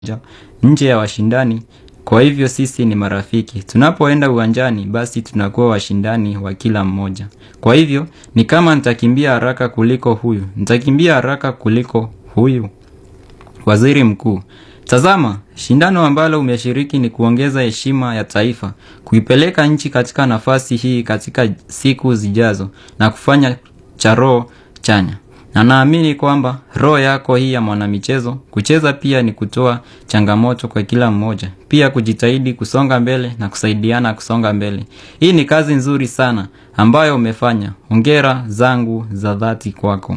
nje ya washindani. Kwa hivyo sisi ni marafiki. Tunapoenda uwanjani basi tunakuwa washindani wa kila mmoja. Kwa hivyo ni kama nitakimbia haraka kuliko huyu, nitakimbia haraka kuliko huyu. Waziri mkuu, tazama, shindano ambalo umeshiriki ni kuongeza heshima ya taifa, kuipeleka nchi katika nafasi hii katika siku zijazo na kufanya cha roho chanya. Na naamini kwamba roho yako hii ya mwanamichezo, kucheza pia ni kutoa changamoto kwa kila mmoja, pia kujitahidi kusonga mbele na kusaidiana kusonga mbele. Hii ni kazi nzuri sana ambayo umefanya. Hongera zangu za dhati kwako.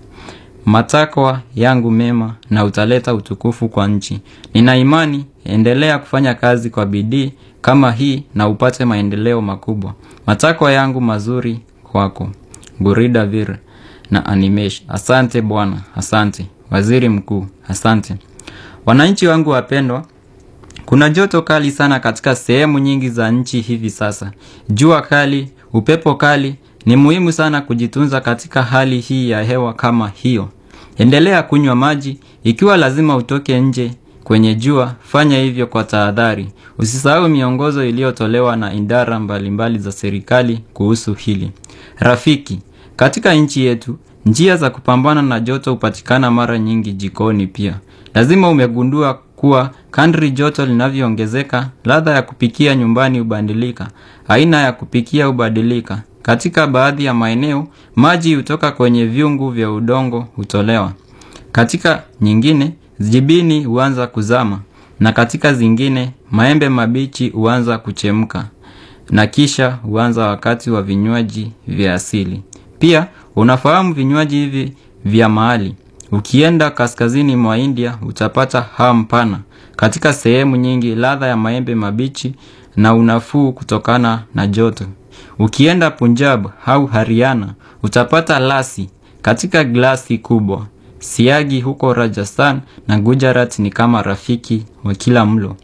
Matakwa yangu mema na utaleta utukufu kwa nchi. Nina imani, endelea kufanya kazi kwa bidii kama hii na upate maendeleo makubwa. Matakwa yangu mazuri kwako. Gurida Vir na Animesh. Asante bwana, asante. Waziri mkuu, asante. Wananchi wangu wapendwa, kuna joto kali sana katika sehemu nyingi za nchi hivi sasa. Jua kali, upepo kali, ni muhimu sana kujitunza katika hali hii ya hewa kama hiyo. Endelea kunywa maji, ikiwa lazima utoke nje kwenye jua, fanya hivyo kwa tahadhari. Usisahau miongozo iliyotolewa na idara mbalimbali za serikali kuhusu hili. Rafiki, katika nchi yetu, njia za kupambana na joto hupatikana mara nyingi jikoni pia. Lazima umegundua kuwa kadri joto linavyoongezeka, ladha ya kupikia nyumbani hubadilika, aina ya kupikia hubadilika. Katika baadhi ya maeneo, maji hutoka kwenye vyungu vya udongo hutolewa. Katika nyingine, jibini huanza kuzama, na katika zingine, maembe mabichi huanza kuchemka, na kisha huanza wakati wa vinywaji vya asili. Pia, unafahamu vinywaji hivi vya mahali. Ukienda kaskazini mwa India utapata hamu pana. Katika sehemu nyingi ladha ya maembe mabichi na unafuu kutokana na joto. Ukienda Punjab au Haryana utapata lasi katika glasi kubwa. Siagi huko Rajasthan na Gujarat ni kama rafiki wa kila mlo.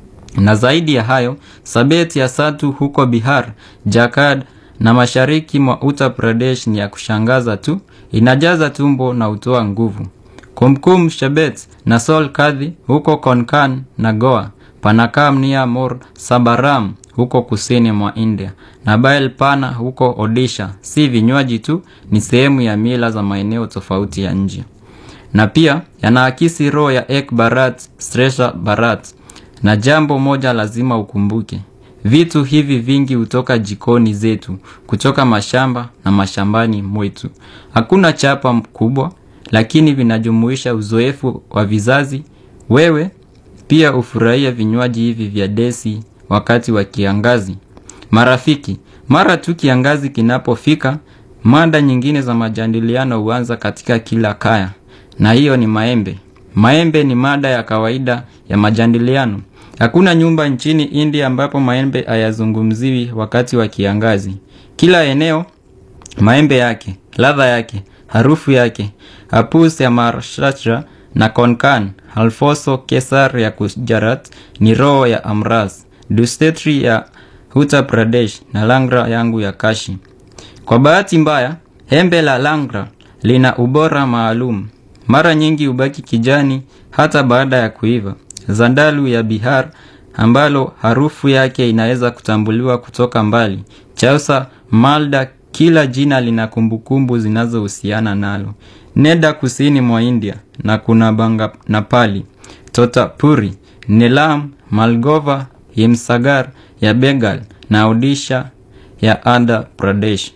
Na zaidi ya hayo, sabeti ya satu huko Bihar, Jakad na mashariki mwa Uttar Pradesh ni ya kushangaza tu, inajaza tumbo na hutoa nguvu. Kumkum Shebet na Sol Kadhi huko Konkan na Goa, Panakam nia Mor Sabaram huko kusini mwa India na Bael Pana huko Odisha. Si vinywaji tu, ni sehemu ya mila za maeneo tofauti ya nje, na pia yanaakisi roho ya Ek Bharat Shresha Bharat. Na jambo moja lazima ukumbuke, vitu hivi vingi hutoka jikoni zetu, kutoka mashamba na mashambani mwetu. Hakuna chapa mkubwa, lakini vinajumuisha uzoefu wa vizazi. Wewe pia ufurahia vinywaji hivi vya desi wakati wa kiangazi. Marafiki, mara tu kiangazi kinapofika, mada nyingine za majadiliano huanza katika kila kaya, na hiyo ni maembe. Maembe ni mada ya kawaida ya majadiliano. Hakuna nyumba nchini India ambapo maembe hayazungumziwi wakati wa kiangazi. Kila eneo maembe yake, ladha yake, harufu yake. Hapus ya Maharashtra na Konkan, Alfoso Kesar ya Gujarat ni roho ya Amras, Dustetri ya Uttar Pradesh na Langra yangu ya Kashi. Kwa bahati mbaya, embe la Langra lina ubora maalum. Mara nyingi hubaki kijani hata baada ya kuiva. Zandalu ya Bihar ambalo harufu yake inaweza kutambuliwa kutoka mbali. Chausa, Malda, kila jina lina kumbukumbu zinazohusiana nalo. Nenda kusini mwa India na kuna Banga Napali, Totapuri, Nelam, Malgova, Himsagar ya Bengal na Odisha ya Andhra Pradesh.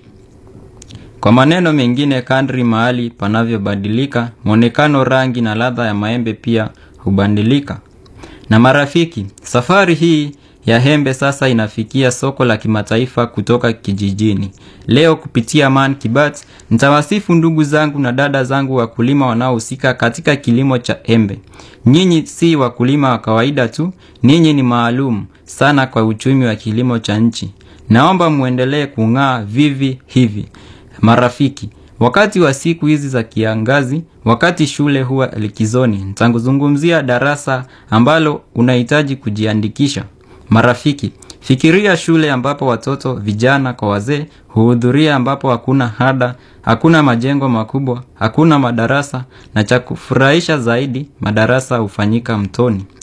Kwa maneno mengine, kadri mahali panavyobadilika, mwonekano, rangi na ladha ya maembe pia hubadilika. Na marafiki, safari hii ya embe sasa inafikia soko la kimataifa kutoka kijijini. Leo kupitia Man Kibat nitawasifu ndugu zangu na dada zangu wakulima wanaohusika katika kilimo cha embe. Nyinyi si wakulima wa kawaida tu, ninyi ni maalum sana kwa uchumi wa kilimo cha nchi. Naomba muendelee kung'aa vivi hivi. Marafiki, wakati wa siku hizi za kiangazi, wakati shule huwa likizoni, nitazungumzia darasa ambalo unahitaji kujiandikisha. Marafiki, Fikiria shule ambapo watoto, vijana kwa wazee huhudhuria, ambapo hakuna ada, hakuna majengo makubwa, hakuna madarasa, na cha kufurahisha zaidi, madarasa hufanyika mtoni.